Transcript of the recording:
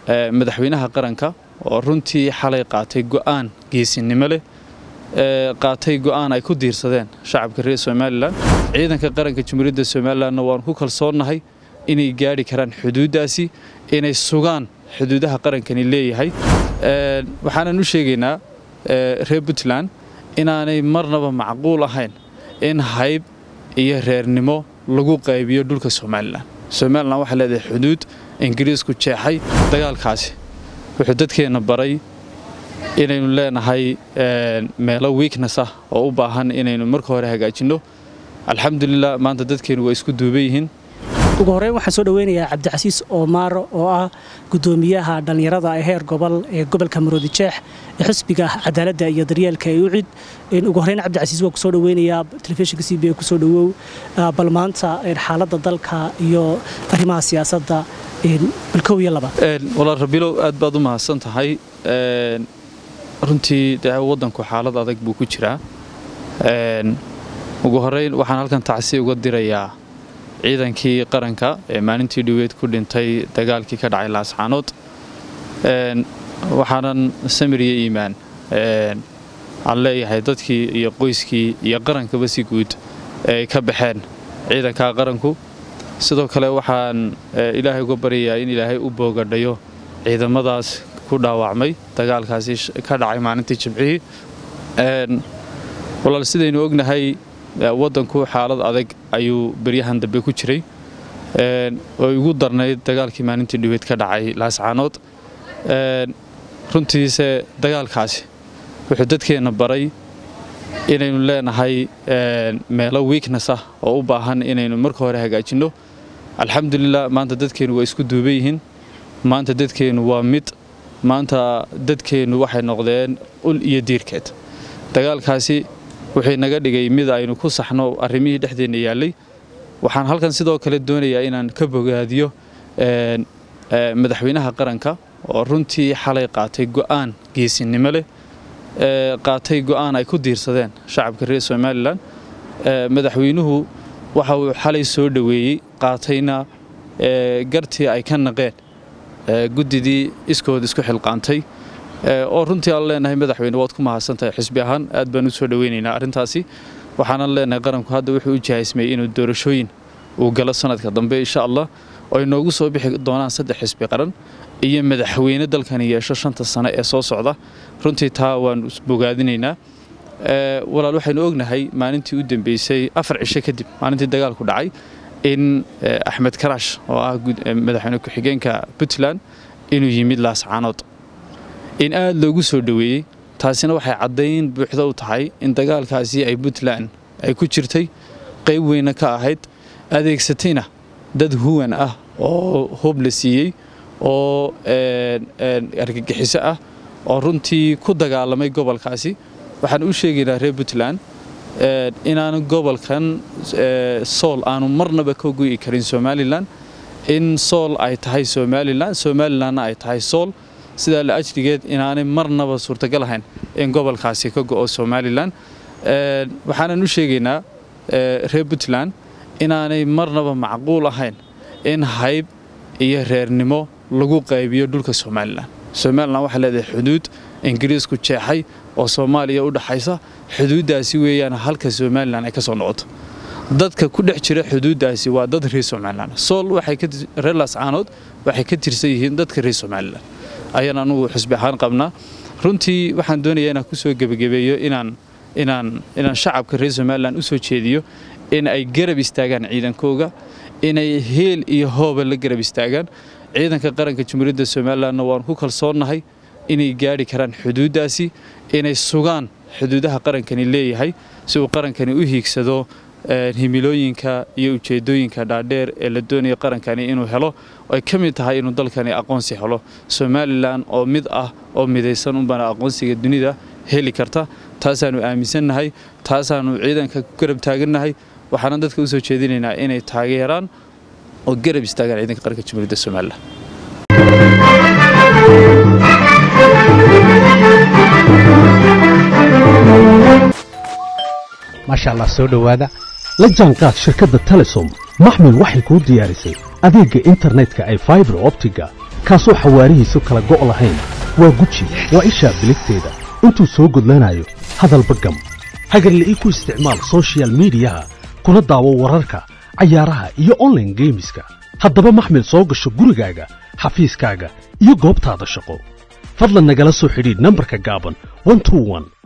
madaxweynaha qaranka oo runtii xalay qaatay go'aan geesinimo leh qaatay go'aan ay ku diirsadeen shacabka reer somalilan ciidanka qaranka jamhuuriyadda somalilanna waanu ku kalsoonnahay inay gaadhi karaan xuduuddaasi inay sugaan xuduudaha qarankani leeyahay waxaanan u sheegaynaa reer puntland inaanay marnaba macquul ahayn in hayb iyo reernimo lagu qaybiyo dhulka somalilan somalilan waxay leedahay xuduud ingiriisku jeexay dagaalkaasi wuxuu dadkeenna baray inaynu leenahay meelo weakness ah oo u baahan inaynu marka hore hagaajinno alxamdulilah maanta dadkeennu waa isku duuban yihiin ugu horreyn waxaan soo dhoweynayaa cabdicasiis oomaaro oo ah guddoomiyaha dhallinyarada ee heer gobol ee gobolka maroodi jeex ee xisbiga cadaaladda iyo daryeelka ee ucid ugu horreyn cabdicasiis waa kusoo dhoweynayaa telefishinka c b a kusoo dhowow bal maanta xaaladda dalka iyo arrimaha siyaasadda balkow iyo labaad walaal rabilow aad baad u mahadsan tahay runtii dee waddanku xaalad adag buu ku jiraa ugu horreyn waxaan halkan tacsi uga dirayaa ciidankii qaranka ee maalintii dhoweed ku dhintay dagaalkii ka dhacay laascaanood waxaanan samiriyo iimaan aan leeyahay dadkii iyo qoyskii iyo qarankaba si guud ay ka baxeen ciidanka qaranku sidoo kale waxaan ilaahay uga baryayaa in ilaahay u boogadhayo ciidamadaas ku dhaawacmay dagaalkaasi ka dhacay maalintii jimcihii walaal sidaynu ognahay waddanku xaalad adag ayuu beryahan dambe ku jiray oo igu darnayd dagaalkii maalintii dhiweed ka dhacay laascaanood runtiise dagaalkaasi wuxuu dadkeenna baray inaynu leenahay meelo weakness ah oo u baahan inaynu marka hore hagaajinno alxamdulilah maanta dadkeennu waa isku duuban yihiin maanta dadkeennu waa mid maanta dadkeennu waxay noqdeen ul iyo diirkeed dagaalkaasi wuxuu naga dhigay mid aynu ku saxno arrimihii dhexdeenna yaallay waxaan halkan sidoo kale doonayaa inaan ka bogaadiyo madaxweynaha qaranka oo runtii xalay qaatay go'aan geesinimo leh qaatay go'aan ay ku diirsadeen shacabka reer somalilan madaxweynuhu waxa uu xalay soo dhoweeyey qaatayna gartii ay ka naqeen guddidii iskood isku xilqaantay oo runtii aan leenahay madaxweyne waad ku mahadsantahay xisbi ahaan aad baan u soo dhoweynaynaa arrintaasi waxaanan leenahay qaranku hadda wuxuu u jahaysmayey inuu doorashooyin uu galo sanadka dambe insha allah oo ay noogu soo bixi doonaan saddex xisbi qaran iyo madaxweyne dalkani yeesho shanta sano ee soo socda runtii taa waanu bogaadinaynaa walaal waxaynu ognahay maalintii u dambeysay afar cisho kadib maalintii dagaalku dhacay in axmed karaash oo ah madaxweyne ku-xigeenka puntland inuu yimid laascaanood in aad loogu soo dhoweeyey taasina waxay caddayn buuxda u tahay in dagaalkaasi ay puntland ay ku jirtay qayb weyna ka ahayd adeegsatayna dad huwan ah oo hoob la siiyey oo argagixiso ah oo runtii ku dagaalamay gobolkaasi waxaan u sheegaynaa reer puntland inaanu gobolkan sool aanu marnaba ka go'i karin somalilan in sool ay tahay somalilan somalilanna ay tahay sool sidaa la ajrigeed inaanay marnaba suurtagal ahayn in gobolkaasi ka go'o somalilan waxaanan u sheegaynaa reer puntland inaanay marnaba macquul ahayn in hayb iyo reernimo lagu qaybiyo dhulka somalilan somalilan waxay leedahay xuduud ingiriisku jeexay oo soomaaliya u dhaxaysa xuduuddaasi weeyaan halka somalilan ay ka soo noqoto dadka ku dhex jira xuduuddaasi waa dad reer somalilan sool reer laascaanood waxay ka tirsan yihiin dadka reer somalilan ayaan anugu xusbi ahaan qabnaa runtii waxaan doonayaa inaan ku soo gebagabeeyo inaan inaan inaan shacabka reer somalilan u soo jeediyo in ay garab istaagaan ciidankooga inay heel iyo hooba la garab istaagaan ciidanka qaranka jamhuuriyadda somalilanna waanu ku kalsoonnahay inay gaadhi karaan xuduuddaasi inay sugaan xuduudaha qarankani leeyahay si uu qarankani u hiigsado himilooyinka iyo ujeedooyinka dhaadheer ee la doonayo qarankani inuu helo ay ka mid tahay inuu dalkani aqoonsi helo somalilan oo mid ah oo midaysan unbana aqoonsiga dunida heli karta taasaanu aaminsannahay taasaanu ciidanka ku garab taagannahay waxaana dadka u soo jeedinaynaa inay taageeraan oo garab istaagaan ciidanka qaranka jamhuuriyadda somalilan maasha allah soo dhowaada la jaanqaad shirkadda telesom maxmil waxay kuu diyaarisay adeegga internetka ay faibar optiga kaasoo xawaarihiisu kala go' lahayn waa guji waa ishaa biligteeda intuu soo gudlanayo hadalba gam hagarle ii ku isticmaal soshiyal miidiyaha kuna daawo wararka cayaaraha iyo onlaine geemiska haddaba maxmil soo gasho gurigaaga xafiiskaaga iyo goobtaada shaqo fadlan nagala soo xidhiidh nambarka gaaban